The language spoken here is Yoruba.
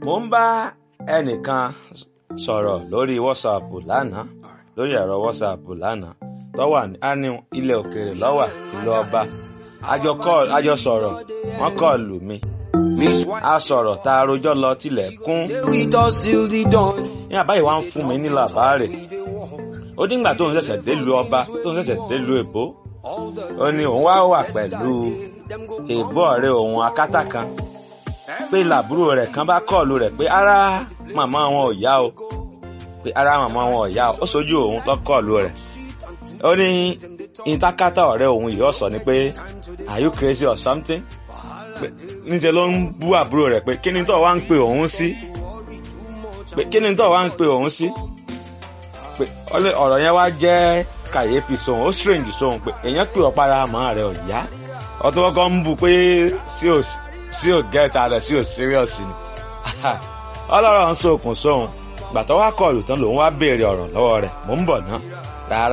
mo ń bá ẹnìkan sọ̀rọ̀ lórí WhatsApp lánàá lórí ẹ̀rọ WhatsApp lánàá tó wà ní ilẹ̀ òkèèrè lọ́wà ìlú ọba àjọ call àjọ sọ̀rọ̀ wọ́n kọ́ọ̀lù mi a sọ̀rọ̀ tá a rojọ́ lọ tilẹ̀ kún ní àbáyé wa ń fún mi ní làbáàrè ó díngbà tóun ṣẹ̀ṣẹ̀ délùú ọba tóun ṣẹ̀ṣẹ̀ délùú èbó ó ní òun wá wà pẹ̀lú èbó ọ̀rẹ́ òun akátá kan pé làbúrò rẹ̀ kan bá kọ́ọ̀lù rẹ̀ pé ara màmá wọn ò yá o pé ara màmá wọn ò yá o ó sojú òun tó kọ́ọ̀lù rẹ̀ ó ní ìtakátá ọ̀rẹ́ òun yìí ọ̀sọ̀ ni pé are you crazy or something níṣẹ́ ló ń bú àbúrò rẹ̀ pé kí ni tó wá ń pe òun sí pé kí ni tó wá ń pe òun sí pé ọ̀rọ̀ yẹn wá jẹ́ kàyéfì sóhun ó strange sóhun pé èèyàn pè ọ́ para àmọ́ rẹ̀ ò yá ọtún kọ́kọ́ ń bú pé sí ò gẹ́ta rẹ̀ sí ò serious ni ọlọ́rọ̀ ń sokùn sóhun gbàtọ́ wá kọlù tán lòun wá béèrè ọ̀rọ̀ lọ́wọ́ rẹ̀ mò ń bọ̀ ná rárá.